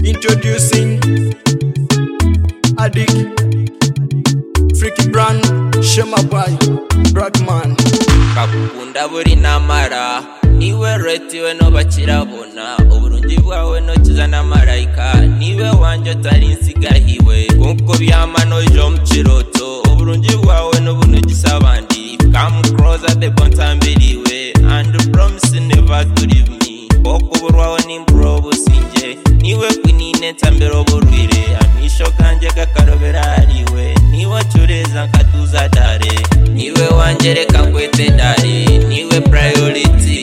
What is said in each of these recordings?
Introducing Adik Freaky Brand Shema Boy Bragman kakukunda buri namara niwe reti we no bakirabona uburungi bwawe nokiza na marayika niwe wanjye utari insigahiwe kuko byamano jo mukiroto uburungi bwawe n'ubunugisa abandi come closer the ntambiriwe and promise never to leave me kuko uburwawe n'imburo businge niwe kwinine ntambiro burwire amisho kanjye gakarobera hariwe niwe cureza nkatuza dare niwe wanjye reka nkwete dare niwe priority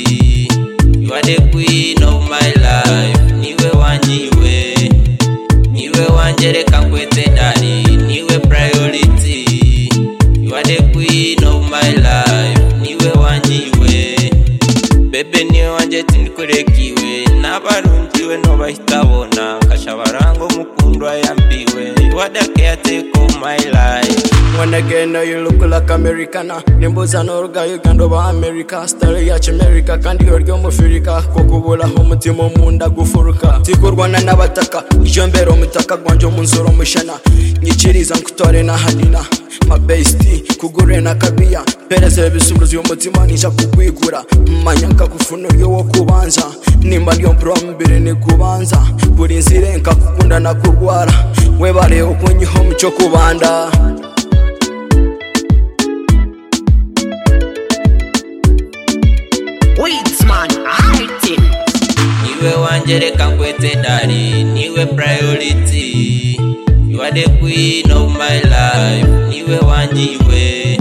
you are the queen of my life niwe wanjye iwe niwe wanjye reka nkwete dare niwe priority you are the queen of my life niwe wanjye iwe bebe niwe wanjye tinikurekiwe n'abarungiwe ntubahita bona kasha baranga umukundu wayambiwe wadakeya teko my life When again now you look like Americana Nimbuza n'uruga Uganda oba America Story yacu America kandi uryo mufirika Kuko uburaho umutima munda gufuruka Tikurwana n'abataka Iyo mbere umutaka gwanje munzura umushana Nyikiriza nkutore na hanina My bestie kugure na kabia Pereze ibisubizo y'umutima nija kukwigura Manyanga kufunuryo wo kubanza Nimba niyo mbere ni kubanza Buri nzire nkakukunda nakurwara Webare ukunyiho mucyo kubanda Weeds man, hide it. niwe wanjye reka nkwete dare niwe priority you are the queen of my life niwe wanjye iwe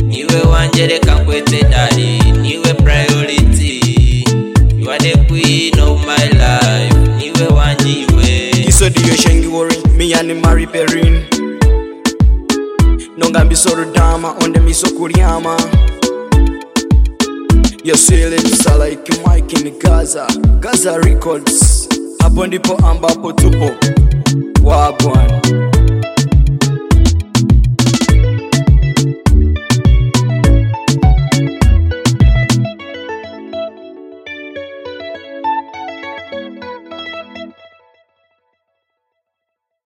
niwe wanjye reka nkwete dare niwe priority you are the queen of my life niwe wanjye iwe isodiyo shengiwori miyani mari perin nongambiso rudama onde miso kuryama yosilipsa like mike in gaza gaza records hapo ndipo ambapo tupo wabwana